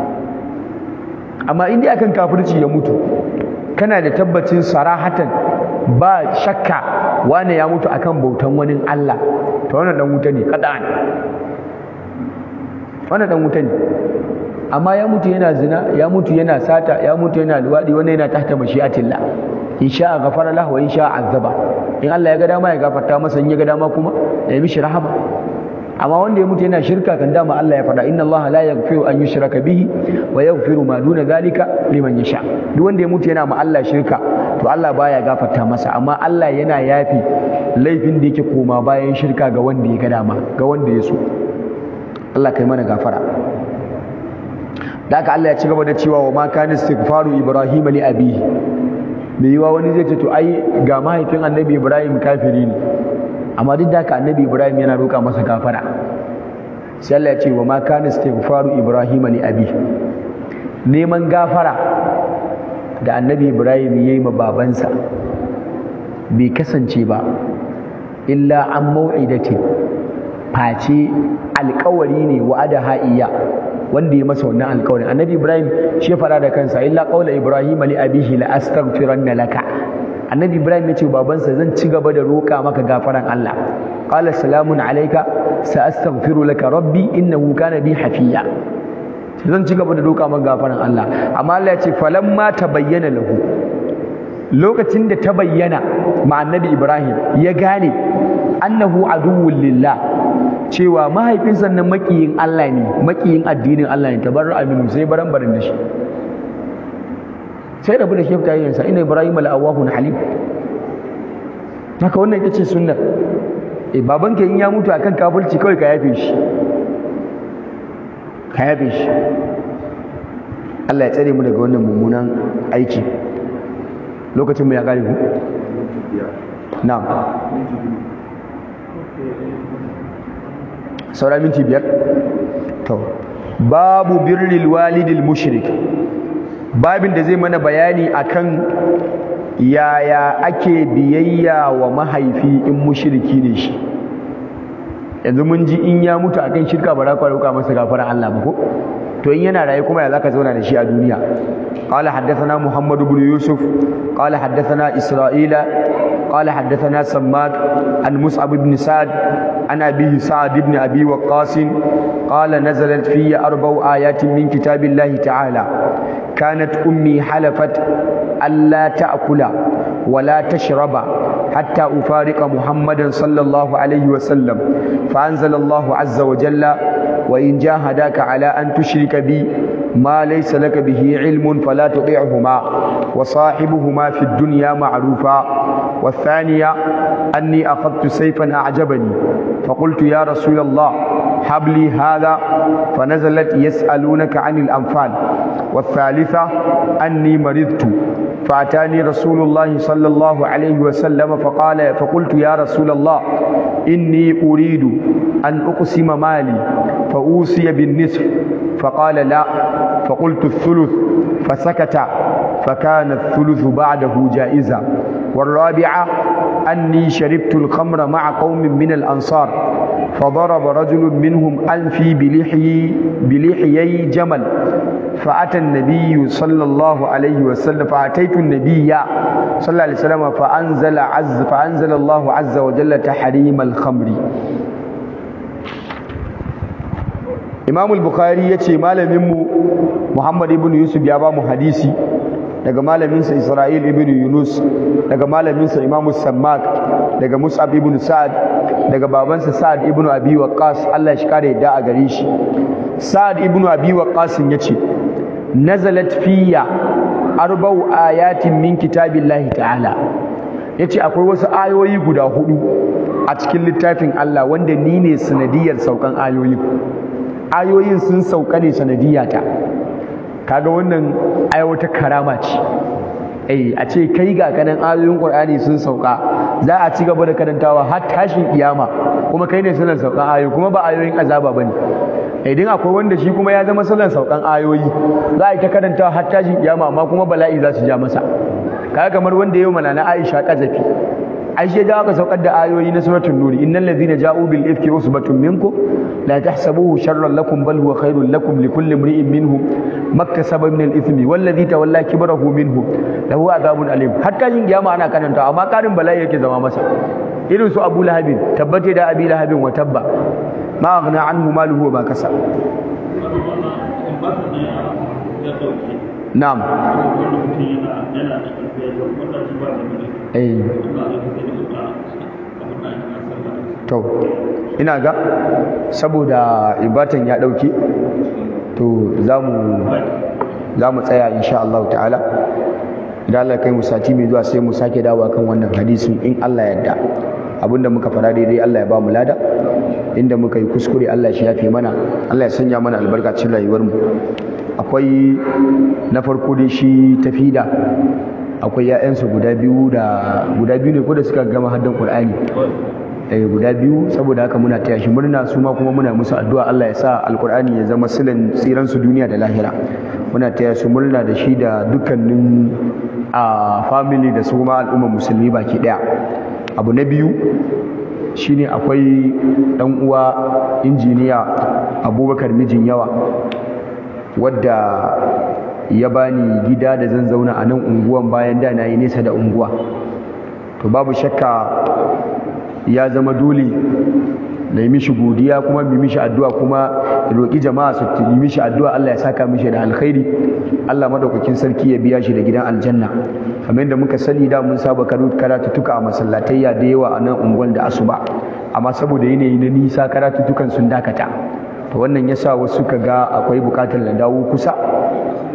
amma in dai akan kafirci ya mutu kana da tabbacin sarahatan ba shakka wane ya mutu akan bautan wani Allah to wannan dan wuta ne kada'an wannan dan wuta ne amma ya mutu yana zina ya mutu yana sata ya mutu yana luwadi wannan yana tahta mashi'atillah in sha'a ghafara lahu wa in sha'a azaba in Allah ya ga dama ya gafarta masa in ya ga dama kuma ya mishi rahama amma wanda ya mutu yana shirka kan dama Allah ya faɗa inna Allah la yaghfiru an yushraka bihi wa yaghfiru ma duna zalika liman yasha duk wanda ya mutu yana ma Allah shirka to Allah baya gafarta masa amma Allah yana yafi laifin da yake koma bayan shirka ga wanda ya ga dama ga wanda ya so Allah kai mana gafara da haka Allah ya ci gaba da cewa wa ma kana istighfaru ibrahim li abihi me yiwa wani zai ce to ai ga mahaifin annabi ibrahim kafiri ne amma duk da haka annabi ibrahim yana roƙa masa gafara sai Allah ya ce wa ma kana istighfaru ibrahim li abi neman gafara da annabi ibrahim yayi ma babansa bai kasance ba illa an mau'idatin face alƙawari ne wa'ada ha'iya wanda ya masa wannan alƙawarin annabi ibrahim shi fara da kansa illa qawla ibrahim li abihi la astaghfiranna laka annabi ibrahim ya ce babansa zan ci gaba da roƙa maka gafaran Allah qala salamun alayka sa astaghfiru laka rabbi innahu kana bi hafiya zan ci gaba da roƙa maka gafaran Allah amma Allah ya ce falamma tabayyana lahu lokacin da ta bayyana ma annabi ibrahim ya gane annahu aduwwul lillah cewa mahaifinsa nan makiyin Allah ne makiyin addinin Allah ne tabarra aminu sai baran baran da shi sai rabu da shefta yayyansa ina ibrahim al'awahun halim haka wannan ita ce sunnar e babanka in ya mutu akan kafirci kawai ka yafe shi ka yafe shi Allah ya tsare mu daga wannan mummunan aiki lokacin mu ya kare ku na'am saura minti biyar to babu birril walidil mushrik babin da zai mana bayani akan yaya ake biyayya wa mahaifi in mushriki ne shi yanzu mun ji in ya mutu akan shirka ba za ku roƙa masa gafaran Allah ba ko to in yana raye kuma ya zaka zauna da shi a duniya قال حدثنا محمد بن يوسف قال حدثنا إسرائيل قال حدثنا سماك عن مصعب بن سعد عن أبيه سعد بن أبي وقاص قال نزلت في أربع آيات من كتاب الله تعالى كانت أمي حلفت ألا تأكل ولا تشرب حتى أفارق محمدا صلى الله عليه وسلم فأنزل الله عز وجل وإن جاهداك على أن تشرك بي ما ليس لك به علم فلا تطيعهما وصاحبهما في الدنيا معروفا والثانية أني أخذت سيفا أعجبني فقلت يا رسول الله هب لي هذا فنزلت يسألونك عن الأنفال والثالثة أني مرضت فأتاني رسول الله صلى الله عليه وسلم فقال فقلت يا رسول الله إني أريد أن أقسم مالي فأوصي بالنصف فقال لا فقلت الثلث فسكت فكان الثلث بعده جائزا والرابعة أني شربت الخمر مع قوم من الأنصار فضرب رجل منهم أنفي بلحي بلحيي جمل فأتى النبي صلى الله عليه وسلم فأتيت النبي صلى الله عليه وسلم فأنزل عز فأنزل الله عز وجل تحريم الخمر Imam al-Bukhari yace malamin mu Muhammad ibn Yusuf ya ba mu hadisi daga malamin sa Isra'il ibn Yunus daga malamin sa Imam Sammak daga Mus'ab ibn Sa'ad daga babansa Sa'ad ibn Abi Waqqas Allah shi kare yadda a gare shi Sa'ad ibn Abi Waqqas yace nazalat fiyya arba'u ayatin min kitabillahi ta'ala yace akwai wasu ayoyi guda hudu a cikin littafin Allah wanda ni ne sanadiyar saukan ayoyi ayoyin sun sauka ne sanadiyata kaga wannan ai wata karama ce eh a ce kai ga kanan ayoyin Qur'ani sun sauka za a ci gaba da karantawa har tashin kiyama kuma kai ne sunan saukan ayoyi kuma ba ayoyin azaba bane idan akwai wanda shi kuma ya zama sunan saukan ayoyi za a yi ta karantawa har tashin kiyama amma kuma bala'i za su ja masa kaga kamar wanda yau mana na Aisha kazafi Aisha da aka saukar da ayoyi na suratul nuri innal ladhina ja'u bil ifki usbatun minkum la tahsabuhu sharran lakum bal huwa khairul lakum likulli imri'in minhum maktasaba min al ithmi wal ladhi tawalla kibrahu minhum lahu adhabun alim hatta yin kiyama ana karanta amma karin bala'i yake zama masa irin su Abu Lahabin tabbate da Abi Lahabin wa tabba ma aghna anhu maluhu wa ma kasab na'am eh to ina ga saboda ibatan ya dauke to zamu zamu tsaya insha Allah ta'ala idan Allah kai mu sati mai zuwa sai mu sake dawowa kan wannan hadisin in Allah yarda abinda muka fara daidai Allah ya ba mu lada inda muka yi kuskure Allah shi yafe mana Allah ya sanya mana albarkacin rayuwar mu akwai na farko dai shi tafida akwai ‘ya'yansu guda biyu da guda biyu ne ko da suka gama haddan Qur'ani eh guda biyu saboda haka muna taya shi murna su ma kuma muna musu addu'a Allah ya sa alqur'ani ya zama silan tsiran su duniya da lahira muna taya su murna da shi da dukkanin a family da su ma al'ummar musulmi baki daya abu na biyu shine akwai dan uwa injiniya Abubakar mijin yawa wadda ya bani gida da zan zauna a nan unguwan bayan da na yi nesa da unguwa to babu shakka ya zama dole na yi mishi godiya kuma yi mishi addu'a kuma roƙi jama'a su yi mishi addu'a Allah ya saka mishi da alkhairi Allah madaukakin sarki ya biya shi da gidan aljanna kamar yadda muka sani da mun saba karatuttuka a masallatayya da yawa a nan unguwan da asuba amma saboda yanayi na nisa karatuttukan sun dakata to wannan yasa wasu suka ga akwai bukatar na dawo kusa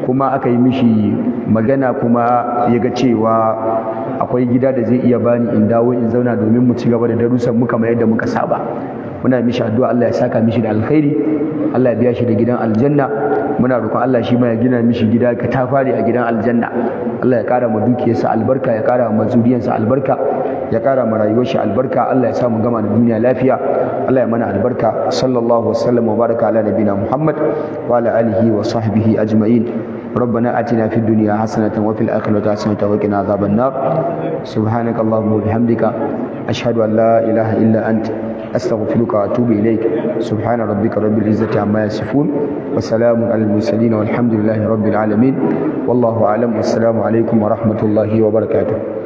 kuma aka yi mishi magana kuma ya ga cewa akwai gida da zai iya bani in dawo in zauna domin mu ci gaba da darussan mu kamar yadda muka saba muna mishi addu'a Allah ya saka mishi da alkhairi Allah ya biya shi da gidan aljanna muna roƙon Allah shi ma ya gina mishi gida ka ta fare a gidan aljanna Allah ya ƙara ma dukiyarsa albarka ya ƙara ma zuriyarsa albarka ya ƙara ma rayuwar shi albarka Allah ya sa mu gama da duniya lafiya Allah ya mana albarka sallallahu wasallam wa baraka ala nabina Muhammad wa ala alihi wa sahbihi ajma'in ربنا آتنا في الدنيا حسنة وفي الآخرة حسنة وقنا عذاب النار سبحانك اللهم وبحمدك أشهد أن لا إله إلا أنت أستغفرك وأتوب إليك سبحان ربك رب العزة عما يصفون وسلام على المرسلين والحمد لله رب العالمين والله أعلم والسلام عليكم ورحمة الله وبركاته